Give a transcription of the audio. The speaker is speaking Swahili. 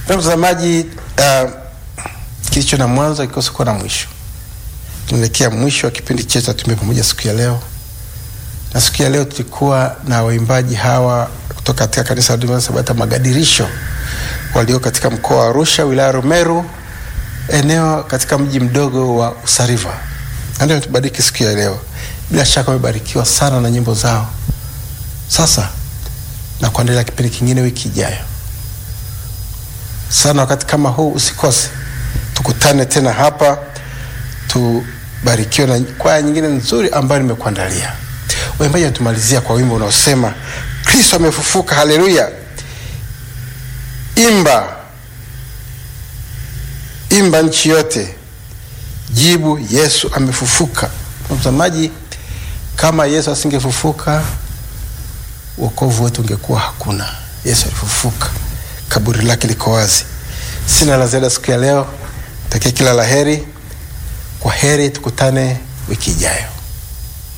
Mtazamaji, uh, kilicho na mwanzo kikosi kuwa na mwisho. Tunaelekea mwisho wa kipindi chetu cha Tembea Pamoja siku ya leo, na siku ya leo tulikuwa na waimbaji hawa kutoka katika kanisa la Waadventista Sabato Magadirisho walio katika mkoa wa Arusha, wilaya ya Rumeru, eneo katika mji mdogo wa Usariva. Ndio tubariki siku ya leo. Bila shaka wamebarikiwa sana na nyimbo zao. Sasa na kuendelea kipindi kingine wiki ijayo sana wakati kama huu usikose, tukutane tena hapa, tubarikiwe na kwaya nyingine nzuri ambayo nimekuandalia. Waimbaji watumalizia kwa wimbo unaosema Kristo amefufuka, haleluya! Imba, imba nchi yote, jibu Yesu amefufuka. Mtazamaji, kama Yesu asingefufuka wokovu wetu ungekuwa hakuna. Yesu alifufuka, kaburi lake liko wazi. Sina la ziada siku ya leo, takia kila la heri. Kwa heri, tukutane wiki ijayo.